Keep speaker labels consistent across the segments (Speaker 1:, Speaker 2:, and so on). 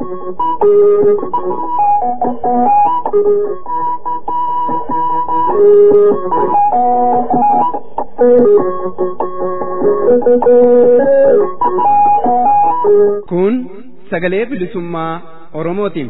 Speaker 1: Kun sagalee bilisummaa Oromootiin.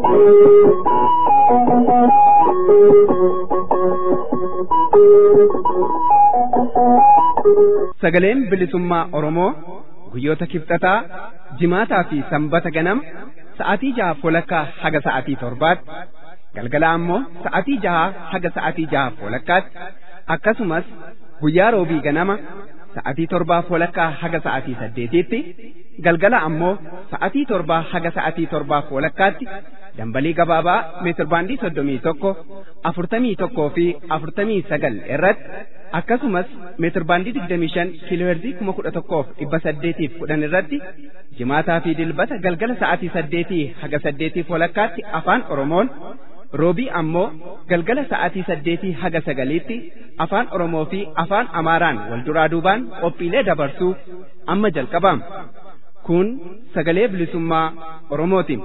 Speaker 1: Sagaleen bilisummaa Oromoo guyyoota kibxataa jimaataa fi sanbata ganama sa'aatii jaha walakkaa haga sa'aatii torbaatti galgala ammoo sa'aatii jaha haga sa'aatii jaha walakkaatti akkasumas guyyaa roobii ganama sa'aatii torbaa walakkaa haga sa'aatii saddeetiitti galgala ammoo sa'aatii torbaa haga sa'aatii torbaa walakkaatti dambalii gabaabaa meetirbaandii soddomii tokko afurtamii tokkoo fi afurtamii sagal irratti akkasumas meetirbaandii digdamii shan kiilooherzii kuma kudha tokkoof dhibba saddeetiif kudhan irratti jimaataa fi dilbata galgala sa'aatii saddeetii haga saddeetiif walakkaatti afaan oromoon roobii ammoo galgala sa'aatii saddeetii haga sagaliitti afaan oromoo fi afaan amaaraan wal duraa duubaan qophiilee dabarsuu amma jalqabama kun sagalee bilisummaa oromootiin.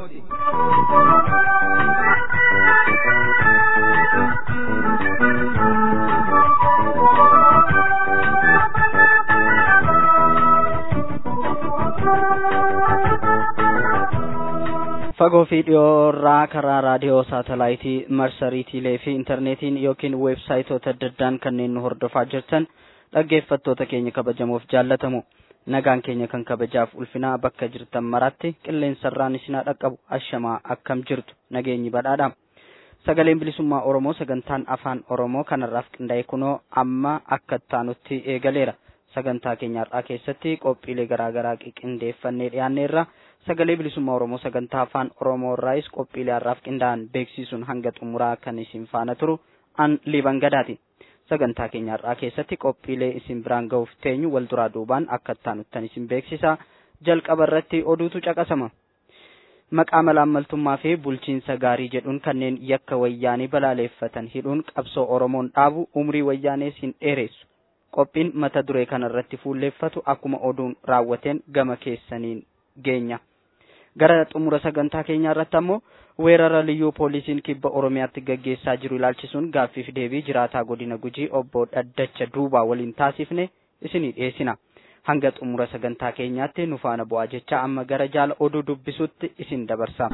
Speaker 2: fagoo fi dhiyoorraa karaa raadiyoo saatalaayitii marsariitiilee fi intarneetiin yookiin weebsaayitoota adda addaan kanneen nu hordofaa jirtan dhaggeeffattoota keenya kabajamoof jaallatamu nagaan keenya kan kabajaaf ulfinaa bakka jirtan maratti qilleensarraan isinaa dhaqqabu ashamaa akkam jirtu nageenyi badhaadha sagaleen bilisummaa oromoo sagantaan afaan oromoo kanarraaf qindaa'e kunoo amma akka taanutti eegaleera sagantaa keenya har'aa keessatti qophiilee garaagaraa qindeeffannee dhiyaanneerra sagalee bilisummaa oromoo sagantaa afaan oromoo irraayis qophiilee har'aaf qindaa'an beeksisuun hanga xumuraa kan isin faana turu an liban gadaati sagantaa keenya har'aa keessatti qophiilee isin biraan ga'uuf teenyu wal duraa duubaan akka taanuttan isin beeksisa jalqaba irratti oduutu caqasama maqaa malaammaltummaa fi bulchiinsa gaarii jedhuun kanneen yakka wayyaanii balaaleeffatan hidhuun qabsoo oromoon dhaabu umrii wayyaanees hin dheeressu qophiin mata duree kana irratti fuulleeffatu akkuma oduun raawwateen gama keessaniin geenya gara xumura sagantaa keenyaa irratti ammoo weerara liyyuu poolisiin kibba oromiyaatti gaggeessaa jiru ilaalchisuun gaaffiif deebii jiraataa godina gujii obbo dhaddacha duubaa waliin taasifne isinii dhiyeessina hanga xumura sagantaa keenyaatti nu faana bu'aa jecha amma gara jaala oduu dubbisuutti isin dabarsa.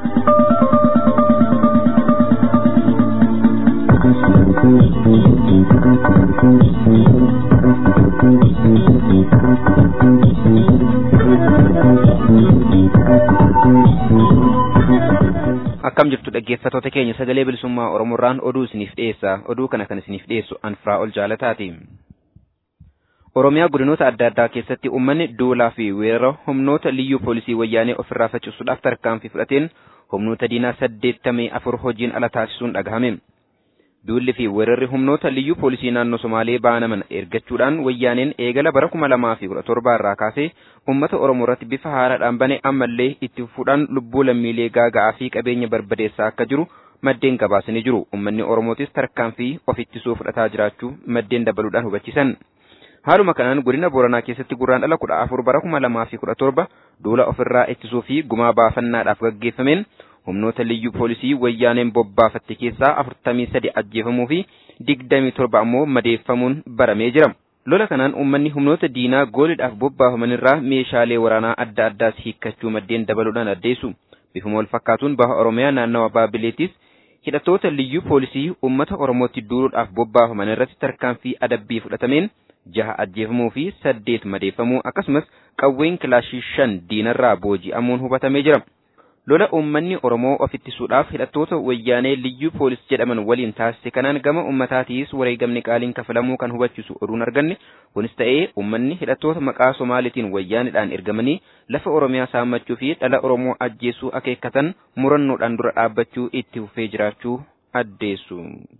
Speaker 3: akkam jirtu dhaggeeffatoota keenya sagalee bilisummaa oromoorraan oduu isiniif dhiyeessa oduu kana kan isiniif dhiyeessu anfiraa ol jaalataati oromiyaa godinoota adda addaa keessatti uummanni duulaa fi weerara humnoota liyyuu poolisii wayyaanee ofirraa faccisuudhaaf tarkaanfii fudhateen humnoota diinaa saddeettamii afur hojiin ala taasisuun dhagahame duulli fi weerarri humnoota liyyuu poolisii naannoo somaalee baanaman ergachuudhaan wayyaaneen eegala bara kuma lamaa fi kudha torbaa irraa kaasee ummata oromoo irratti bifa haaraadhaan bane ammallee itti fufuudhaan lubbuu lammiilee gaaga'aa fi qabeenya barbadeessaa akka jiru maddeen gabaasanii jiru ummanni oromootis tarkaanfii of ittisuu fudhataa jiraachuu maddeen dabaluudhaan hubachiisan haaluma kanaan godina booranaa keessatti gurraan dhala kudha afur bara kuma lamaa fi kudha torba duula ofirraa ittisuu fi gumaa baafannaadhaaf gaggeeffameen humnoota liyyuu poolisii wayyaaneen bobbaafatte keessaa afurtamii sadi ajjeefamuu fi digdamii torba ammoo madeeffamuun baramee jira. lola kanaan uummanni humnoota diinaa gooliidhaaf bobbaafaman irraa meeshaalee waraanaa adda addaas hiikkachuu maddeen dabaluudhaan addeessu bifuma wal fakkaatuun baha oromiyaa naannawa baabileetis hidhattoota liyyuu poolisii uummata oromootti duuluudhaaf bobbaafaman irratti tarkaanfii adabbii fudhatameen jaha ajjeefamuu fi saddeet madeeffamuu akkasumas qawween kilaashii shan diinarraa booji'amuun hubatamee jira. lola uummanni oromoo of ittisuudhaaf hidhattoota wayyaanee liyyuu poolis jedhaman waliin taasise kanaan gama uummataatiis wareegamni qaaliin kafalamuu kan hubachiisu oduun arganne kunis ta'ee uummanni hidhattoota maqaa somaalitiin wayyaanidhaan ergamanii lafa oromiyaa saammachuu fi dhala oromoo ajjeesuu akeekkatan murannoodhaan dura dhaabbachuu itti fufee jiraachuu addeessu.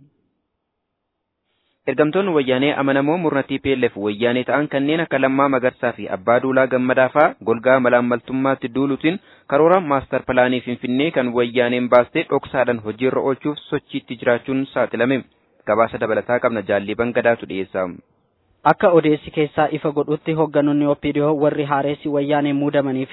Speaker 3: Ergamtoonni wayyaanee amanamoo murna TPLF wayyaanee ta'an kanneen akka Lammaa Magarsaa fi Abbaa Duulaa Gammadaa fa'aa golgaa malaammaltummaatti duuluutiin karoora maastar pilaanii Finfinnee kan wayyaaneen baastee dhoksaadhaan hojiirra oolchuuf sochiitti jiraachuun saaxilame. Gabaasa dabalataa qabna jaalliban gadaatu dhiyeessa.
Speaker 2: Akka odeessi keessaa ifa godhutti hoogganoonni OPDO warri haaressi wayyaanee muudamanii fi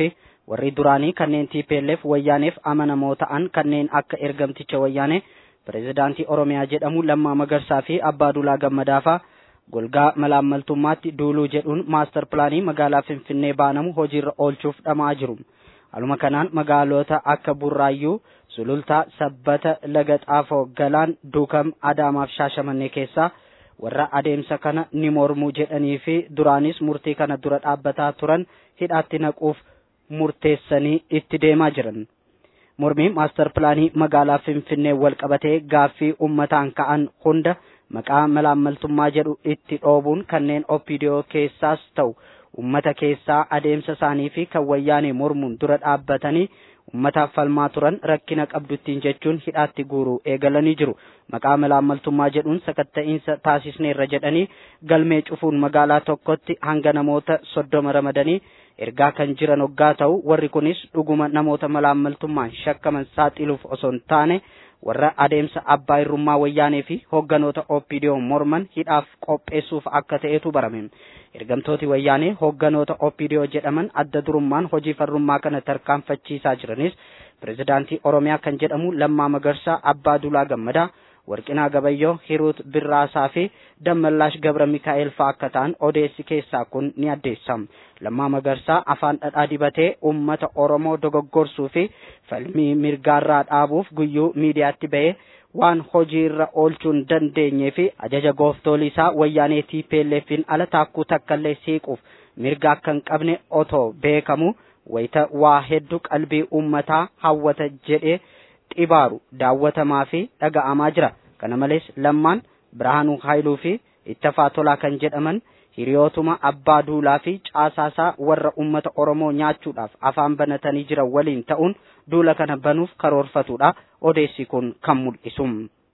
Speaker 2: warri duraanii kanneen TPLF wayyaaneef amanamoo ta'an kanneen akka ergamticha wayyaanee pireezidaantii Oromiyaa jedhamu Lammaa Magarsaa fi Abbaa Duulaa Gammadaafaa golgaa malaammaltummaatti duuluu jedhuun maastar pilaanii magaalaa Finfinnee baanamu hojiirra oolchuuf dhamaa jiru. Haaluma kanaan magaalota akka Burraayyuu, Sulultaa, Sabbata, Laga Xaafoo, Galaan, Duukam, Adaamaaf Shaashamannee keessaa warra adeemsa kana ni mormuu jedhanii fi duraanis murtii kana dura dhaabbataa turan hidhaatti naquuf murteessanii itti deemaa jiran. Mormii maastar pilaanii magaalaa Finfinnee wal qabatee gaaffii uummataan ka'an hunda maqaa malaammaltummaa jedhu itti dhoobuun kanneen OPDO keessaas ta'u ummata keessaa adeemsa isaanii fi kan wayyaanee mormuun dura dhaabbatanii ummataaf falmaa turan rakkina qabduttiin jechuun hidhaatti guuruu eegalanii jiru. Maqaa malaammaltummaa jedhuun sakatta'iinsa taasisneerra jedhanii galmee cufuun magaalaa tokkotti hanga namoota soddoma ramadanii ergaa kan jiran hoggaa ta'u warri kunis dhuguma namoota malaammaltummaan shakkaman saaxiluuf osoo hin taane warra adeemsa abbaa irrummaa wayyaanee fi hogganoota OPDO morman hidhaaf qopheessuuf akka ta'etu barame. Ergamtooti wayyaanee hogganoota OPDO jedhaman adda durummaan hojii farrummaa kana tarkaanfachiisaa jiranis pireezidaantii Oromiyaa kan jedhamu Lammaa Magarsaa Abbaa Duulaa Gammadaa Warqinaa Gabayyoo Hiruut Birraasaa fi Dammallaash Gabra Mikaa'el fa'aa akka ta'an odeessi keessaa kun ni addeessa. Lammaa Magarsaa afaan dhadhaa dibatee uummata Oromoo dogoggorsuu fi falmii mirgaarraa dhaabuuf guyyuu miidiyaatti bahee waan hojiirra oolchuun dandeenyee fi ajaja gooftolii isaa wayyaanee TPLFin ala taakkuu takkallee siiquuf mirga akka hin qabne otoo beekamu wayita waa hedduu qalbii uummataa hawwata jedhee xibaaru daawwatamaa fi dhaga'amaa jira. Kana malees lammaan Birhaanuu Haayiluu fi Ittafaa Tolaa kan jedhaman hiriyootuma abbaa duulaa fi caasaasaa warra uummata Oromoo nyaachuudhaaf afaan banatanii jiran waliin ta'uun duula kana banuuf karoorfatudha. Odeessi kun kan mul'isu.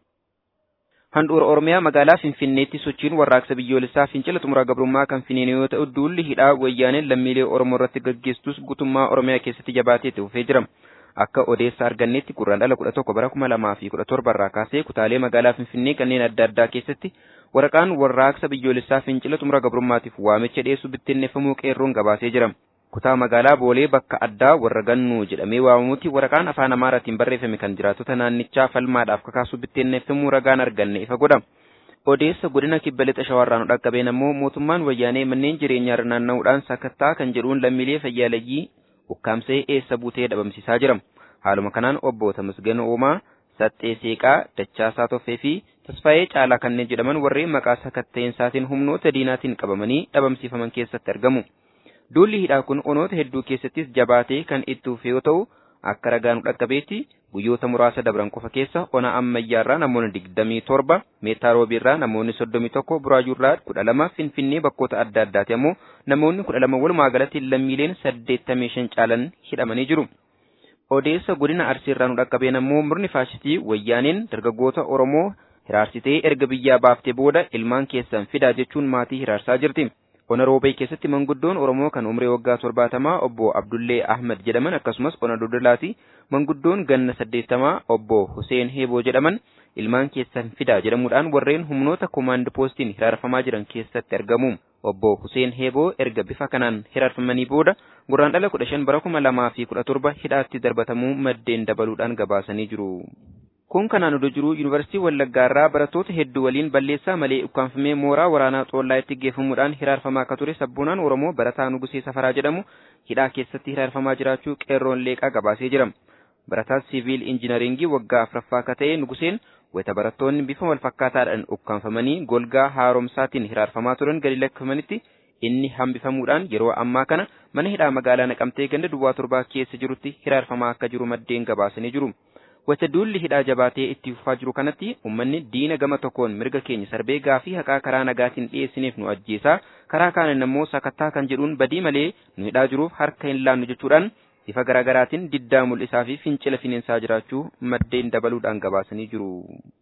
Speaker 3: Handhuura Oromiyaa magaalaa Finfinneetti sochiin warraaqsa biyyoolessaa fincila xumura gabrummaa kan finiine yoo ta'u duulli hidhaa wayyaaneen lammiilee Oromoo irratti gaggeessus guutummaa Oromiyaa keessatti jabaatee itti fufee jira. Akka odeessa argannetti gurraan dhala kudha tokko bara kuma lamaa fi kudha torba irraa kaasee kutaalee magaalaa Finfinnee kanneen adda addaa keessatti waraqaan warraaqsa biyyoolessaa fincila xumura gabrummaatiif waamicha dhiyeessu bittinneeffamuu qeerroon gabaasee jira. Kutaa magaalaa Boolee bakka addaa warra gannuu jedhamee waamamutti waraqaan afaan Amaaraatiin barreeffame kan jiraattota naannichaa falmaadhaaf kakaasu bittinneeffamuu ragaan arganne ifa godha. Odeessa godina kibba lixa shawarraan dhaqqabeen ammoo mootummaan wayyaanee manneen jireenyaa irra naanna'uudhaan sakattaa kan jedhuun lammiilee fayyaaleyyii ukkaamsee eessa buutee dhabamsiisaa jira. Haaluma kanaan obbo Tamasgan Oomaa, Saxxee Seeqaa, Dachaasaa Toffee fi Tasfaayee Caalaa kanneen jedhaman warreen maqaa sakatta'eensaatiin humnoota diinaatiin qabamanii dhabamsiifaman keessatti argamu. Duulli hidhaa kun onoota hedduu keessattis jabaatee kan itti fufe yoo ta'u, akka ragaan dhaqqabeetti guyyoota muraasa dabran qofa keessa ona ammayyaarraa namoonni digdamii torba, meettaa roobiirraa namoonni soddomii tokko, buraajuurraa kudha lama, finfinnee bakkoota adda addaati ammoo namoonni kudha lama walumaa galatti lammiileen saddeettamii shan caalan hidhamanii jiru. Odeessa godina Arsiirraa nu dhaqqabeen ammoo murni faashistii wayyaaneen dargaggoota Oromoo hiraarsitee erga biyyaa baaftee booda ilmaan keessan fidaa jechuun maatii hiraarsaa jirti. Ona roobee keessatti manguddoon Oromoo kan umrii waggaa torbaatamaa obbo Abdullee Ahmad jedhaman akkasumas ona dodolaati manguddoon ganna saddeettamaa obbo Huseen Heeboo jedhaman ilmaan keessan fidaa jedhamuudhaan warreen humnoota koomaand poostiin hiraarfamaa jiran keessatti argamu. Obbo Huseen Heeboo erga bifa kanaan hiraarfamanii booda gurraan dhala kudha shan bara kuma lamaa fi kudha torba hidhaatti darbatamuu maddeen dabaluudhaan gabaasanii jiru. Kun kanaan odoo jiru Yuunivarsiitii Wallaggaarraa barattoota hedduu waliin balleessaa malee ukkaanfamee mooraa waraanaa Xoollaayitti geeffamuudhaan hiraarfamaa akka ture sabboonaan Oromoo barataa Nugusee Safaraa jedhamu hidhaa keessatti hiraarfamaa jiraachuu qeerroon leeqaa gabaasee jira. Barataa siviil injinaringii waggaa afuraffaa akka ta'e Nuguseen wayita barattoonni bifa wal fakkaataadhaan ukkaanfamanii golgaa haaromsaatiin hiraarfamaa turan gadi lakkifamanitti inni hambifamuudhaan yeroo ammaa kana mana hidhaa magaalaa naqamtee ganda duwwaa torbaa keessa jirutti hiraarfamaa akka jiru maddeen gabaasanii jiru. Wayita duulli hidhaa jabaatee itti fufaa jiru kanatti uummanni diina gama tokkoon mirga keenya sarbee gaafii haqaa karaa nagaatiin dhiyeessineef nu ajjeesaa karaa kaaniin immoo sakattaa kan jedhuun badii malee nu hidhaa jiruuf harka hin laannu jechuudhaan bifa garaagaraatiin diddaa mul'isaa fi fincila fineensaa jiraachuu maddeen dabaluudhaan gabaasanii jiru.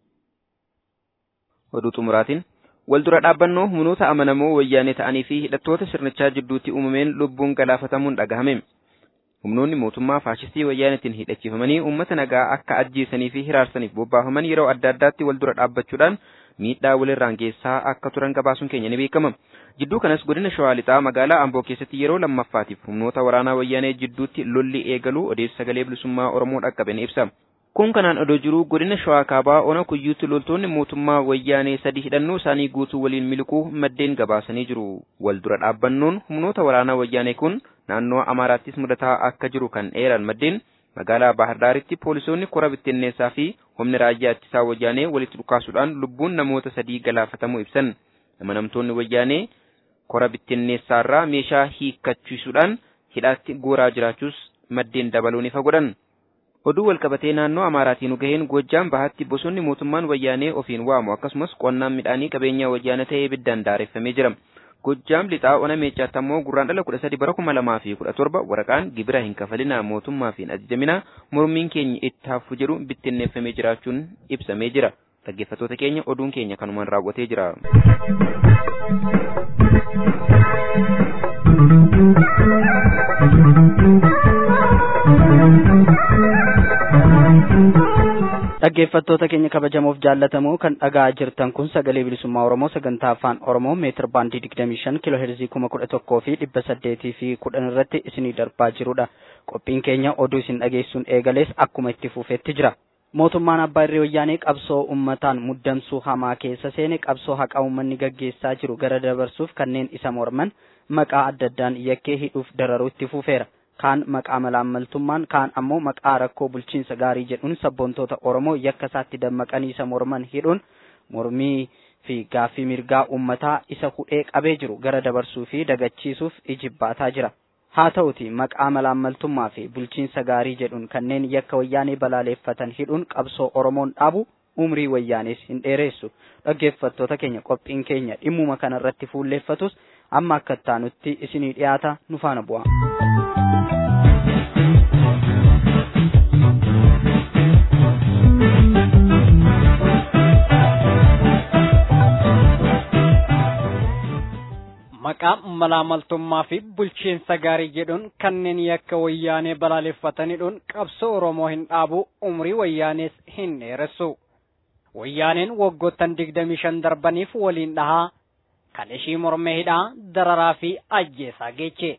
Speaker 3: Oduu xumuraatiin wal dura dhaabbannoo humnoota amanamoo wayyaanee ta'anii fi hidhattoota sirnichaa jidduutti uumameen lubbuun galaafatamuun dhagahame. Humnoonni mootummaa faashistii wayyaanetiin hidhachiifamanii uummata nagaa akka ajjeesanii fi hiraarsaniif bobbaafaman yeroo adda addaatti wal dura dhaabbachuudhaan miidhaa walirraan geessaa akka turan gabaasuun keenya ni beekama. Jidduu kanas godina Shawaa Lixaa magaalaa Amboo keessatti yeroo lammaffaatiif humnoota waraanaa wayyaanee jidduutti lolli eegaluu odeessa sagalee bilisummaa Oromoo dhaqqabe ni ibsa. Kun kanaan odoo jiruu godina Shawaa Kaabaa ona kuyyuutti loltoonni mootummaa wayyaanee sadii hidhannoo isaanii guutuu waliin miliquu maddeen gabaasanii jiru. Wal dura dhaabbannoon humnoota waraanaa wayyaanee kun naannoo Amaaraattis mudataa akka jiru kan eeran maddeen magaalaa Bahar Daaritti poolisoonni kora bittinneessaa fi humni raayyaa ittisaa wayyaanee walitti dhukaasuudhaan lubbuun namoota sadii galaafatamuu ibsan. Amanamtoonni wayyaanee kora bittinneessaarraa meeshaa hiikkachiisuudhaan hidhaatti gooraa jiraachuus maddeen dabaluun ifa godhan. Oduu walqabatee naannoo Amaaraatiin gaheen Gojjaam bahatti bosonni mootummaan wayyaanee ofiin waamu akkasumas qonnaan midhaanii qabeenya wayyaana ta'ee ibiddaan daareffamee jira. Gojjaam lixaa ona meechaatti ammoo gurraan dhala kudha sadi bara kuma lamaa fi kudha torba waraqaan gibira hin kafalinaa mootummaa fi ajajamina mormiin keenya itti hafu jedhu bittinneeffamee jiraachuun ibsamee jira. Dhaggeeffattoota keenya oduun keenya kanumaan raawwatee jira.
Speaker 2: dhaggeeffattoota keenya kabajamoof jaallatamoo kan dhaga'aa jirtan kun sagalee bilisummaa oromoo sagantaa afaan oromoo meetir baandii digdamii shan kiiloo heerzii kuma kudha tokkoo fi dhibba saddeetii fi kudhan irratti isinii darbaa jirudha qophiin keenya oduu isin dhageessuun eegalees akkuma itti fufeetti jira mootummaan abbaa irree wayyaanee qabsoo ummataan muddamsuu hamaa keessa seene qabsoo haqa ummanni gaggeessaa jiru gara dabarsuuf kanneen isa morman maqaa adda addaan yakkee hidhuuf dararuu itti fufeera kaan maqaa malaammaltummaan kaan ammoo maqaa rakkoo bulchiinsa gaarii jedhuun sabboontoota oromoo yakka isaatti dammaqanii isa morman hidhuun mormii fi gaaffii mirgaa ummataa isa hudhee qabee jiru gara dabarsuu fi dagachiisuuf ijibbaataa jira. haa ta'uti maqaa malaammaltummaa fi bulchiinsa gaarii jedhuun kanneen yakka wayyaanee balaaleeffatan hidhuun qabsoo oromoon dhaabu umrii wayyaanees hin dheeressu dhaggeeffattoota keenya qophiin keenya dhimmuma kanarratti fuulleeffatus amma akka taanutti isinii dhiyaata nu faana bu'a.
Speaker 4: maqaa malaamaltummaa fi bulchiinsa gaarii jedhuun kanneen yakka wayyaanee balaaleffatanidhuun qabsoo oromoo hin dhaabu umrii wayyaanees hin dheeressu wayyaaneen waggoottan digdamii shan darbaniif waliin dhahaa kan ishii mormee hidhaa dararaa fi ajjeesaa geeche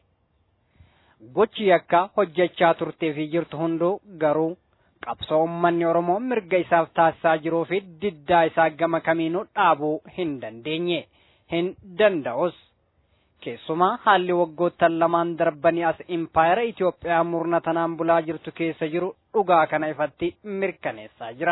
Speaker 4: gochi yakka hojjechaa turtee fi jirtu hunduu garuu qabsoo ummanni oromoo mirga isaaf taasisaa jiruu fi diddaa isaa gama kamiinuu dhaabuu hin dandeenye hin danda'us. keessumaa haalli waggoottan lamaan darbanii as impaayera Itoophiyaa murna tanaan bulaa jirtu keessa jiru dhugaa kana ifatti mirkaneessaa jira.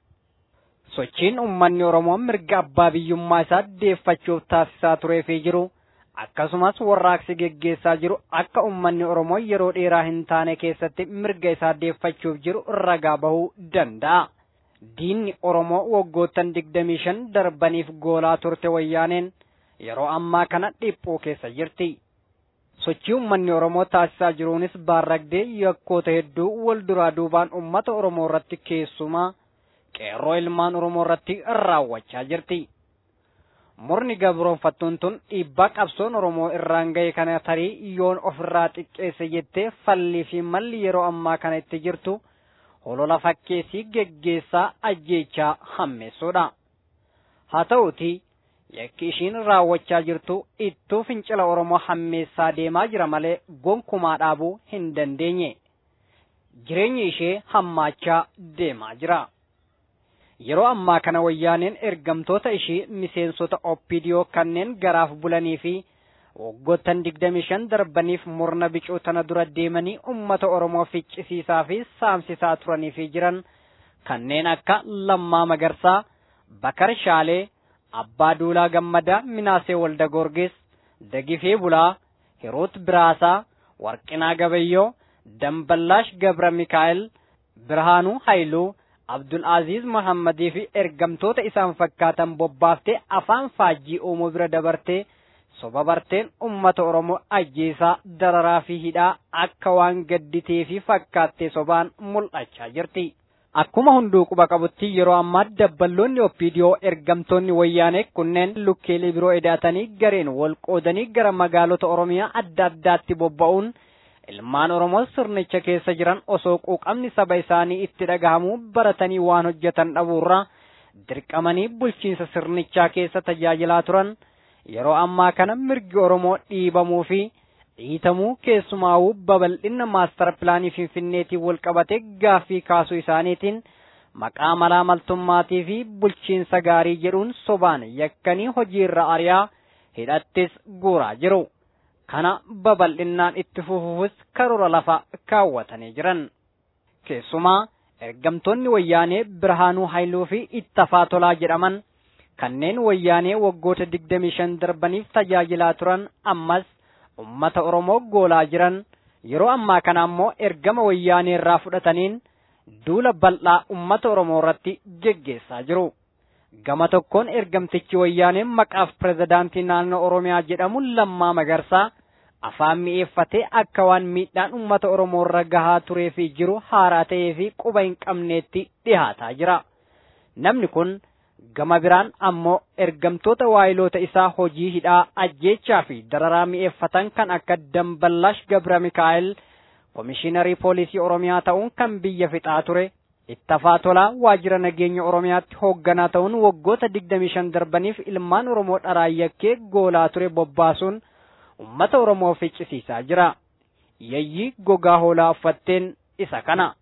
Speaker 4: Sochiin uummanni Oromoo mirga abbaa biyyummaa isaa deeffachuuf taasisaa turee fi jiru akkasumas warraaqsi geggeessaa jiru akka uummanni Oromoo yeroo dheeraa hin taane keessatti mirga isaa deeffachuuf jiru ragaa bahuu danda'a. Diinni Oromoo waggoottan digdamii shan darbaniif goolaa turte wayyaaneen yeroo ammaa kana dhiphoo keessa jirti. Sochii uummanni Oromoo taasisaa jiruunis baarragdee yakkoota hedduu wal duraa duubaan uummata Oromoo irratti keessumaa qeerroo ilmaan Oromoo irratti raawwachaa jirti. Murni gabroonfattuun tun dhiibbaa qabsoon Oromoo irraan ga'e kana tarii yoon ofirraa xiqqeesse jettee fallii fi malli yeroo ammaa kana itti jirtu holola fakkeessii geggeessaa ajjeechaa hammeessuudha. Haa ta'uutii yakki ishiin raawwachaa jirtu ittuu fincila Oromoo hammeessaa deemaa jira malee gonkumaa dhaabuu hin dandeenye. Jireenyi ishee hammaachaa deemaa jira. Yeroo ammaa kana wayyaaneen ergamtoota ishii miseensota OPDO kanneen garaaf bulanii fi waggoottan digdami shan darbaniif murna bicuu tana dura deemanii ummata Oromoo ficcisiisaa fi saamsisaa turanii fi jiran kanneen akka Lammaa Magarsaa, Bakar Shaalee, Abbaa Duulaa Gammadaa Minaasee Walda Goorgis, Dagifee Bulaa, Hiruut Biraasaa, Warqinaa Gabayyoo, Damballaash Gabra Mikaa'el, Birhaanuu Haayiluu, Abdul Aziz Muhammadii fi ergamtoota isaan fakkaatan bobbaaftee afaan faajjii uumuu bira dabartee soba barteen ummata Oromoo ajjeesaa dararaa fi hidhaa akka waan gadditee fi fakkaattee sobaan mul'achaa jirti. Akkuma hunduu quba qabutti yeroo ammaa dabballoonni OPDO ergamtoonni wayyaanee kunneen lukkeelee biroo edaatanii gareen wal qoodanii gara magaalota Oromiyaa adda addaatti bobba'uun ilmaan Oromoo sirnicha keessa jiran osoo quuqamni saba isaanii itti dhagahamuu baratanii waan hojjetan dhabuurra dirqamanii bulchiinsa sirnichaa keessa tajaajilaa turan yeroo ammaa kana mirgi Oromoo dhiibamuu fi dhiitamuu keessumaa'uu babal'ina maastara pilaanii finfinneetiin wal qabate gaaffii kaasuu isaaniitiin maqaa malaa maltummaatii fi bulchiinsa gaarii jedhuun sobaan yakkanii hojiirra ari'aa hidhattis guuraa jiru. Kana babal'innaan itti fufuufis karoora lafa kaawwatanii jiran. Keessumaa ergamtoonni wayyaanee Birhaanuu Haayiluu fi Ittafaa Tolaa jedhaman kanneen wayyaanee waggoota digdamii shan darbaniif tajaajilaa turan ammas ummata Oromoo goolaa jiran yeroo ammaa kana ammoo ergama wayyaanee irraa fudhataniin duula bal'aa ummata Oromoo irratti geggeessaa jiru. Gama tokkoon ergamtichi wayyaanee maqaaf pirezidaantii naannoo Oromiyaa jedhamu Lammaa Magarsaa afaan mi'eeffatee akka waan miidhaan ummata Oromoo irra gahaa turee fi jiru haaraa ta'ee fi quba hin qabneetti dhihaataa jira. Namni kun gama biraan ammoo ergamtoota waayiloota isaa hojii hidhaa ajjeechaa fi dararaa mi'eeffatan kan akka Damballash Gabra Mikaa'el Komishiinarii Poolisii Oromiyaa ta'uun kan biyya fixaa ture. Ittafaa Tolaa waajjira nageenya Oromiyaatti hoogganaa ta'uun waggoota digdamii shan darbaniif ilmaan Oromoo dharaayakkee goolaa ture bobbaasuun ummata Oromoo ficcisiisaa jira. Yayyi gogaa hoolaa uffatteen isa kana.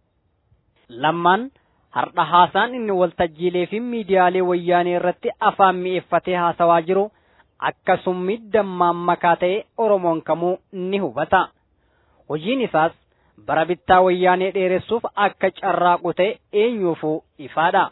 Speaker 4: Lammaan hardha haasaan inni waltajjiilee fi miidiyaalee wayyaanee irratti afaan mi'eeffatee haasawaa jiru akkasummi dammaan makaa ta'e Oromoon kamuu ni hubata. Hojiin isaas bara bittaa wayyaanee dheeressuuf akka carraaqu ta'e eenyuufuu ifaadha.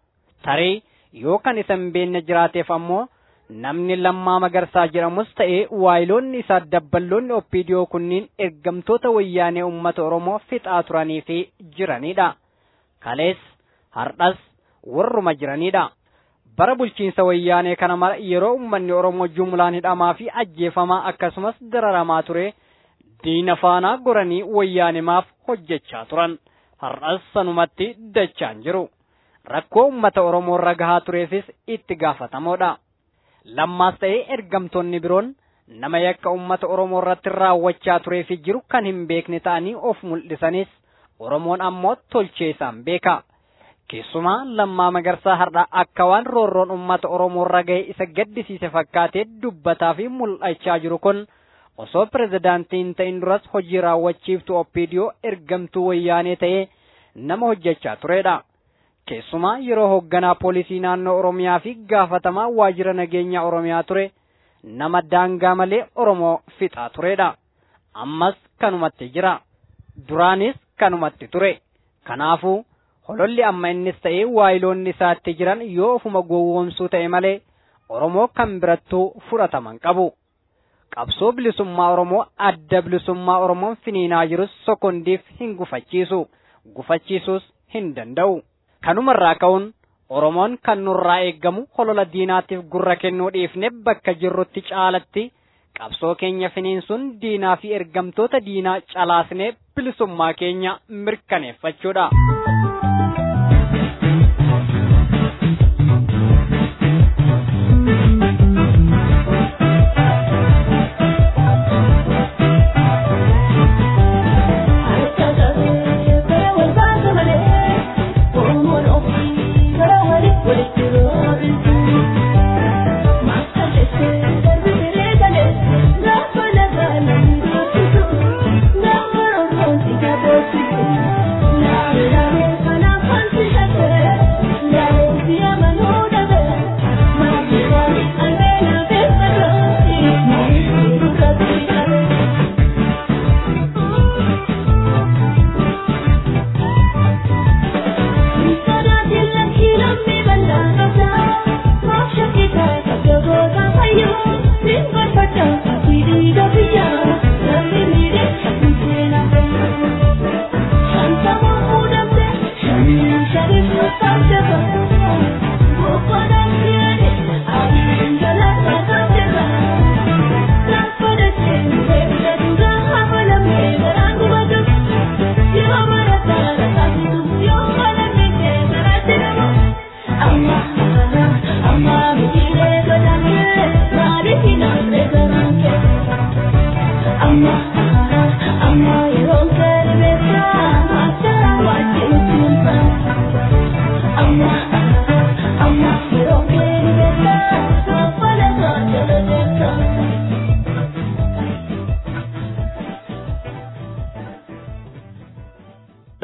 Speaker 4: Tarii yoo kan isa hin beekne jiraateef ammoo namni lammaa magarsaa jedhamus ta'e waayiloonni isaa dabballoonni oppiidiyoo kunniin ergamtoota wayyaanee uummata Oromoo fixaa turanii fi jiranidha. Kalees hardhas warruma jiranidha. Bara bulchiinsa wayyaanee kana mara yeroo uummanni Oromoo jumlaan hidhamaa fi ajjeefamaa akkasumas dararamaa ture. diina faanaa goranii wayyaanimaaf hojjechaa turan har'as sanumatti dachaan jiru rakkoo ummata oromoo irra gahaa tureefis itti gaafatamoodha lammaas ta'ee ergamtoonni biroon nama yakka ummata oromoo irratti raawwachaa tureefi jiru kan hin beekne ta'anii of mul'isanis oromoon ammoo tolchee isaan beeka keessumaa lammaa magarsaa har'a akka waan roorroon ummata oromoo irra gahe isa gaddisiise fakkaatee dubbataa fi mul'achaa jiru kun osoo pirezidaantiin ta'in duras hojii raawwachiiftu oppiidiyoo ergamtuu wayyaanee ta'ee nama hojjechaa turedha. Keessumaa yeroo hoogganaa poolisii naannoo Oromiyaa fi gaafatamaa waajjira nageenyaa Oromiyaa ture nama daangaa malee Oromoo fixaa turedha. Ammas kanumatti jira. Duraanis kanumatti ture. Kanaafuu hololli amma innis ta'ee waayiloonni isaatti jiran yoo ofuma gowwoomsuu ta'e malee Oromoo kan birattuu fudhataman qabu. qabsoo bilisummaa Oromoo adda bilisummaa Oromoon finiinaa jirus sokondiif hin gufachiisu gufachiisuus hin danda'u. Kanumarraa ka'uun Oromoon kan nurraa eeggamu holola diinaatiif gurra kennuu dhiifne bakka jirrutti caalatti qabsoo keenya finiinsuun diinaa fi ergamtoota diinaa calaasnee bilisummaa keenya mirkaneeffachuudha.
Speaker 5: Thank you.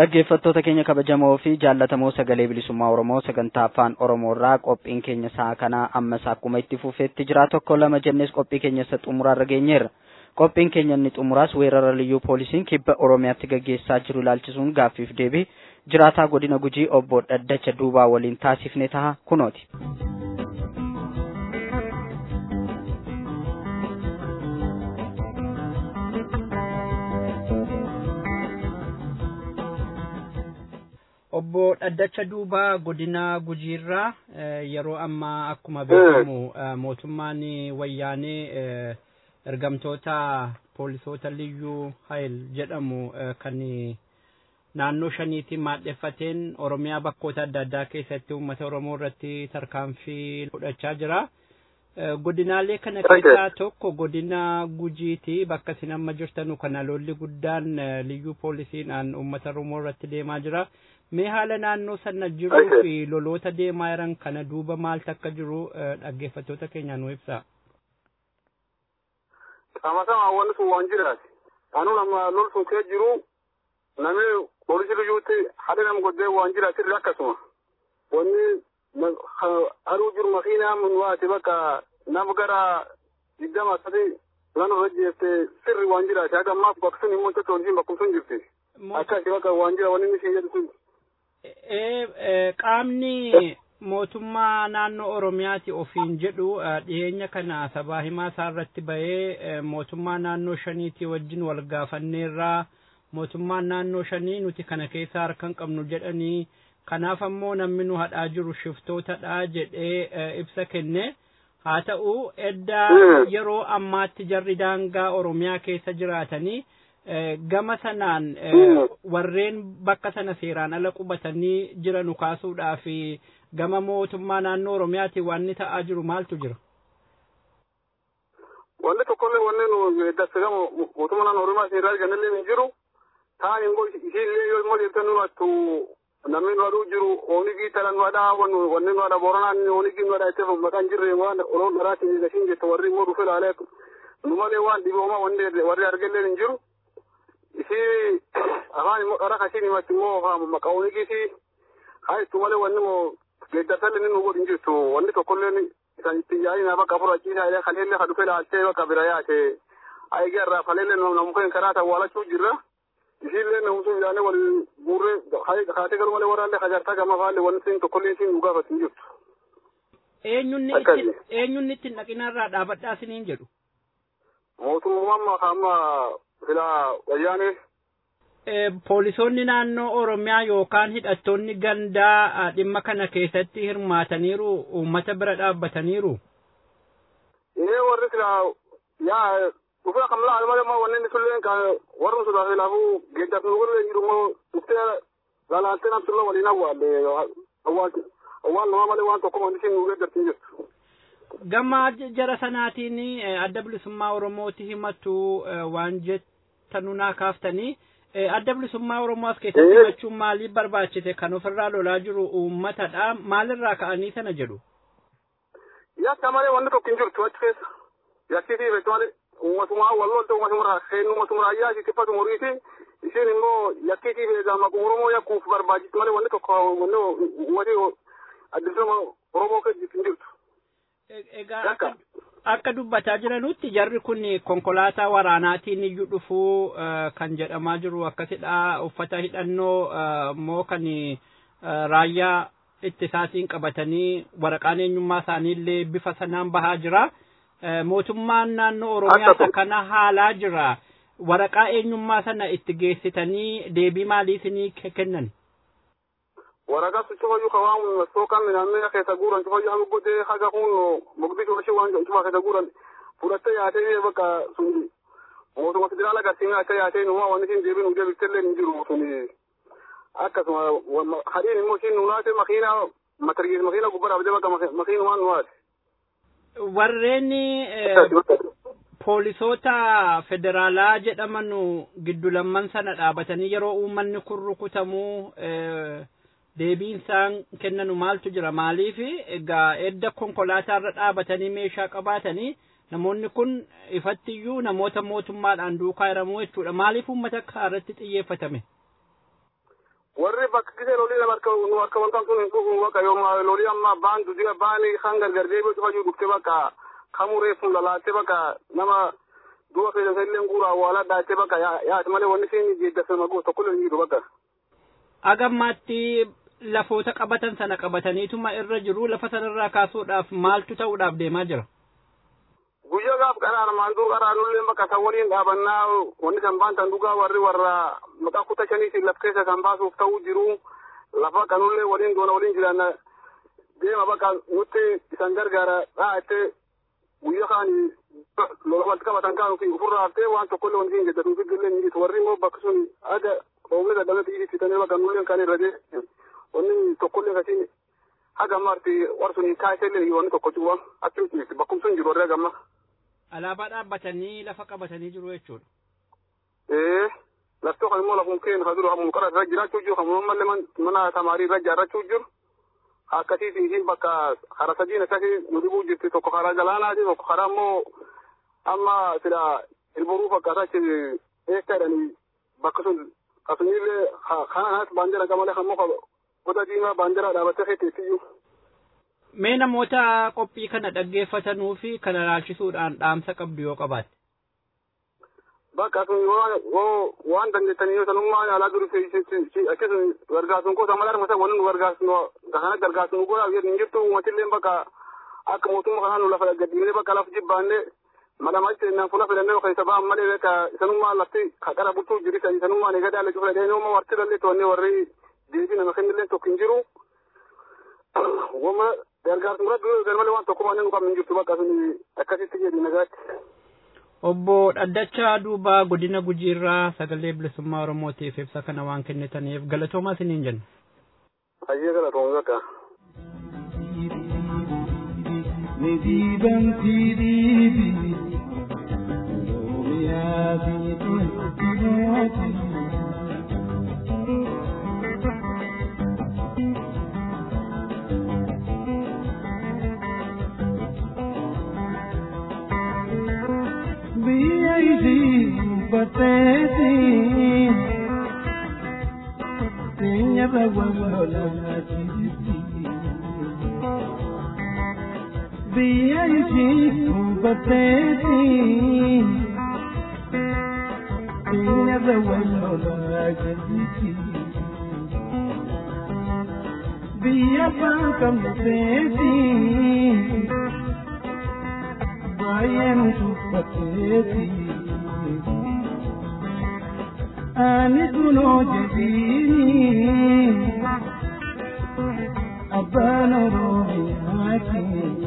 Speaker 2: dhaggeeffattoota keenya kabajamoo fi jaallatamoo sagalee bilisummaa oromoo sagantaa afaan oromoo irraa qophiin keenya sa'a kanaa ammas akkuma itti fufeetti jira tokko lama jennees qophii keenya isa xumuraarra geenyeerra qophiin keenya inni xumuraas weerara liyyuu poolisiin kibba oromiyaatti gaggeessaa jiru ilaalchisuun gaaffiif deebii jiraataa godina gujii obbo dhaddacha duubaa waliin taasifne taha kunooti.
Speaker 4: obbo dhaddacha duubaa godina gujiirraa yeroo ammaa akkuma beekamu mootummaan wayyaanee ergamtoota poolisoota liyyuu hayil jedhamu kan naannoo shaniitiin maadheffateen oromiyaa bakkoota adda addaa keessatti uummata oromoo irratti tarkaanfii fudhachaa jira. godinaalee kana keessaa tokko godina gujiiti bakka isin amma jirtanu kana lolli guddaan liyyuu poolisiidhaan uummata oromoo irratti deemaa jira. mee haala naannoo sana jiruu fi loloota deemaa jiran kana duuba maaltu akka jiru dhaggeeffattoota keenya nu ibsa.
Speaker 5: Qaama sama wanni sun waan jiraati. Anu nama lol sun kee jiru namni poolisii liyyuutti haala nama godhee waan jiraati irra akkasuma. Wanni haruu jiru makiinaa mun waati bakka nama gara digdama sadi lan irra jeeste sirri waan jiraati. Haga ammaas bakka sun immoo totoonjiin bakkuma sun jirti. Akkasi bakka waan jira wanni inni jedhu sun.
Speaker 4: qaamni mootummaa naannoo oromiyaati ofiin jedhu dhiyeenya kana sabaa himaa isaa irratti bahee mootummaa naannoo shaniitii wajjin wal gaafanneerraa mootummaan naannoo shanii nuti kana keessa harka hin qabnu jedhanii kanaaf ammoo namni nu hadhaa jiru shiftootadha jedhee ibsa kenne haa ta'u edda yeroo ammaatti jarri daangaa oromiyaa keessa jiraatanii gama sanaan warreen bakka sana seeraan ala qubatanii jiran kaasuudhaa fi gama mootummaa naannoo oromiyaatiin waan inni ta'aa jiru maaltu jira?
Speaker 5: Wanni tokkollee wanni nu dasse gama mootummaa naannoo oromiyaa isin irraa argannillee hin jiru. Taan immoo isiillee yoo immoo jettee nu hattu namni nu aduu jiru oonigii tala nu adhaa wanni nu adha boronaan oonigii nu adhaa itti maqaan jirre waan oroon dharaatiin gashiin jette warri immoo dhufe laalee nu malee waan dhiboomaa wanni warri argallee hin jiru. isi afaan immoo qara kashiin himatti immoo maqaa oonigiisi haa ittu malee wanni immoo geeddarsallee ni nu godhin jirtu wanni tokkollee isaan ittiin yaa'ina bakka furachiisaa illee kaleellee ka dhufe laaltee bakka bira yaate aygee irraa kaleellee namukeen karaa tawwaalachuu jirra isiillee namtu yaane wal guurree kaatee garuu malee waraallee kajartaa gama faallee wanni siin tokkollee siin nu gaafatin jirtu.
Speaker 4: Eenyunni ittiin dhaqinarraa dhaabadhaa isiniin jedhu.
Speaker 5: Mootummaan amma sila wayyaanee.
Speaker 4: Poolisoonni naannoo Oromiyaa yookaan hidhattoonni gandaa dhimma kana keessatti hirmaataniiru uummata bira dhaabbataniiru.
Speaker 5: Ee warri sila yaa dhufee kam laal malee maa wanni sulleen ka warri sun laafuu geeddaaf nu godhee jiru moo dhuftee laalaattee namtu la waliin awwaalle awwaal namaa malee waan tokko wanti siin nu geeddartiin jirtu.
Speaker 4: Gama jara sanaatiin adda bilisummaa Oromooti himatu waan jettanu naa kaaftanii adda bilisummaa Oromoo as keessatti himachuun maaliif barbaachise kan ofirraa lolaa jiru uummatadha maalirraa ka'anii sana jedhu.
Speaker 5: Yakka malee wanni tokko hin jirtu achi keessa yakkisii beektu malee uummatuma wal lolte uummatuma seennu uummatuma ayyaa isii tiffatu muriiti isheen immoo yakkisii beekaa maquma Oromoo yakkuuf barbaachisu malee wanni tokko wanni uummati adda bilisummaa Oromoo keessa hin jirtu.
Speaker 4: Egaa akka dubbataa jiranutti jarri kun konkolaataa waraanaatiin iyyuu dhufuu kan jedhamaa jiru akkasidha uffata hidhannoo immoo kan raayyaa ittisaatiin qabatanii waraqaan eenyummaa isaaniillee bifa sanaan bahaa jira. Mootummaan naannoo Oromiyaa kana haalaa jira. Waraqaa eenyummaa sana itti geessitanii deebii maalii isinii kennan?
Speaker 5: waraqaa cufayyuu ka waan masookan midhaannee keessa guuran cufayyuu haga godhee haga kun mogdishoo ishee waan cufa keessa guuran fudhattee yaatee bakka sun mootummaa federaala garsiin yaatee yaatee numaa wanni siin deebiin hujee bittellee hin jiru sun akkasuma hadiin immoo siin nunaate makiina matargiis makiina gubbaa dhaabdee bakka makiinumaan nuwaate.
Speaker 4: Warreen poolisoota federaalaa jedhaman giddu lamman sana dhaabatanii yeroo uummanni kun rukutamuu deebiin isaan kennanu maaltu jira maaliif egaa edda konkolaataarra dhaabatanii meeshaa qabaatanii namoonni kun ifattiyyuu namoota mootummaadhaan duukaa hiramuu jechuudha maaliif uummata akka irratti xiyyeeffatame.
Speaker 5: warri bakka gisee lolii nama akka nu akka wantaan sun hin dhufu bakka yooma lolii amma baan dudiga baani kan gargar deebi'u cufa jiru dhufte bakka kamuu reeffuun lalaatte bakka nama du'a keessa illee guura awwaalaa dhaatte bakka yaati malee wanni siin geeddarsa magoo tokko illee hin jiru bakka.
Speaker 4: Agammaatti lafoota qabatan sana qabataniituma irra jiru lafa sanarraa kaasuudhaaf maaltu ta'uudhaaf deemaa jira?
Speaker 5: Guyyaa gaaf qaraan maantuu qaraanullee bakka san waliin dhaabannaa wanni san baantan dhugaa warri warra maqaa kuta shaniitiin laf keessa san baasuuf ta'uu jiru lafa kanullee waliin doona waliin jiran deema bakka nutti isan gargaara dhaa'attee guyyaa kaan lola walitti qabatan kaan ofii ofirraa haftee waan tokkollee wanti hin jedhatu figgillee ni jitu warri immoo bakka sun aga roobni dadhabee xiyyi fitanii bakka nulleen kan irra deemu wanni tokkollee kasiin haga ammaatti warsun kaasellee wanni tokko cuba akkamitti bakkum sun jiru warri hagamma.
Speaker 4: Alaabaa dhaabbatanii lafa qabatanii jiru jechuudha.
Speaker 5: Ee laftoo kan immoo lafuun keenya kan jiru hamuun qara irra jiraachuu jiru hamuun mallee mana tamaarii irra ijaarrachuu jiru. Akkasiis isiin bakka hara sadiin akkasii nu dhibuu jirti tokko karaa galaanaati tokko karaa immoo amma sila ilboruu fakkaata achi eekkaadhanii bakka sun kasunillee kanaas baandera qamalee kan muka gosa diimaa baandera dhaabattee feeteessiyyuu.
Speaker 4: Mee namoota qophii kana dhaggeeffatanuu fi kana ilaalchisuudhaan dhaamsa qabdu yoo qabaatte.
Speaker 5: Bakka sun yoo waan dandeettanii yoo sanummaa yaalaa jiru akkasuma gargaarsuun gosa mala armasa wanni nu gargaarsu kana gargaarsu nu godhaa hin jirtu uummatillee bakka akka mootummaa kanaa nu lafa gaddiinee bakka lafa jibbaannee malamatti naan fuula filannee keessa ba'an malee bakka sanummaa lafti qara bultuu jirisan sanummaa ni gadaa leecu filadhee nooma warti lallee to'annee warri deebii nama kennillee tokko hin jiru. Wama gargaarsu muraddu garmalee waan tokko waan nu qabnu hin jirtu bakka sun akkasitti jedhi nagaatti.
Speaker 4: Obbo Dhaddachaa Duubaa godina Gujiirraa sagalee bilisummaa Oromootiif ibsa kana waan kennitaniif galatoomaa isiniin jenna.
Speaker 5: Hayyee galatoomuu bakka.
Speaker 6: Nidiban tiribi Oromiyaa biitti biyya isii uffatteeti keenyarra wal lolaa jirti biyya isii uffatteeti keenyarra wal lolaa jirti biyya abbaan qabneeti baay'een tuffatteeti ani kunoo jedhiini abbaan oromiyaati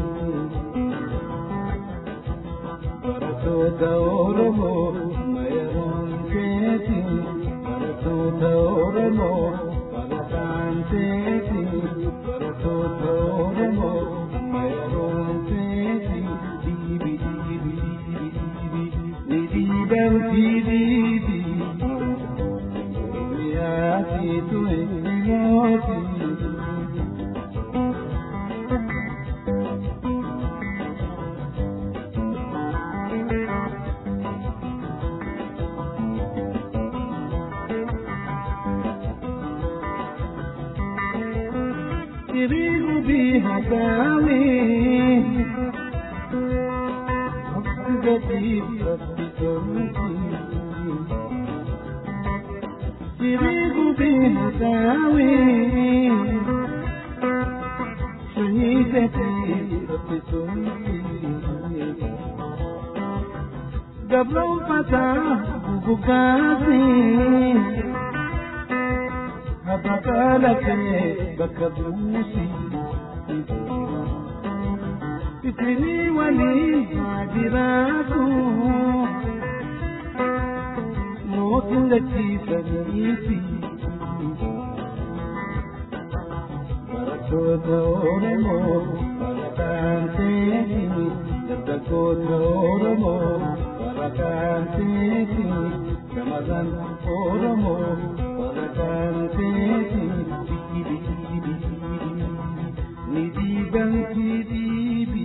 Speaker 6: barattoota oromoo mayaroon keeti barattoota oromoo barataan teeti barattoota oromoo mayaroon keeti Dantididi, Yati tu emoti. Kirigu bihagami, Abdugati Dirigu bihatawi Shahidati Gablo fata bugati Habakala ke bakabusi Fitini wali hadiratu mootin lachiisaniiti barattoota oromoo barataan teeti dargaggoota oromoo barataan teeti shamarran oromoo barataan teeti ni diiganti diibi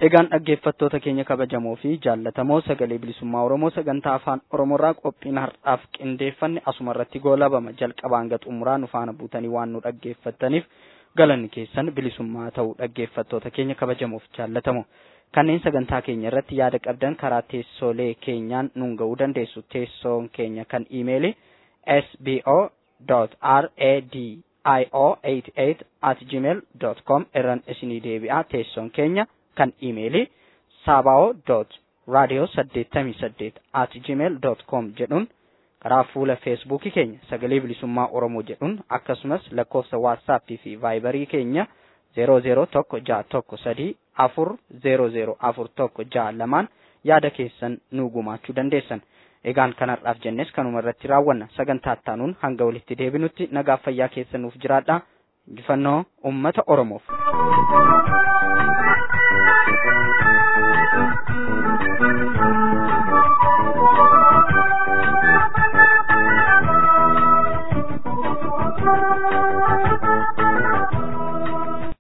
Speaker 2: Egaan dhaggeeffattoota keenya kabajamoo fi jaallatamoo sagalee bilisummaa Oromoo sagantaa afaan Oromoorraa qophiin har'aaf qindeeffanne asuma irratti goolabama jalqabaa hanga xumuraa nu faana buutanii waan nu dhaggeeffattaniif galanni keessan bilisummaa ta'uu dhaggeeffattoota keenya kabajamoof jaallatamoo. Kanneen sagantaa keenya irratti yaada qabdan karaa teessoolee keenyaan nuun ga'uu dandeessu. Teessoon keenya kan iimeeli sbo.radio88 at gmail com irraan isinii deebi'a. Teessoon keenya kan iimeeli saabao radio 88 at gmail com jedhuun karaa fuula feesbuukii keenya sagalee bilisummaa oromoo jedhuun akkasumas lakkoofsa waatsaappii fi vaayibarii keenya zero zero tokko ja'a tokko sadii afur zero zero afur tokko ja'a lamaan yaada keessan nuu gumaachuu dandeessan. Egaan kanarraaf jennes kanuma irratti raawwanna sagantaa ittaanuun hanga walitti deebinutti nagaa fayyaa keessa nuuf jiraadha. Injifannoo uummata Oromoof.
Speaker 7: Thank you.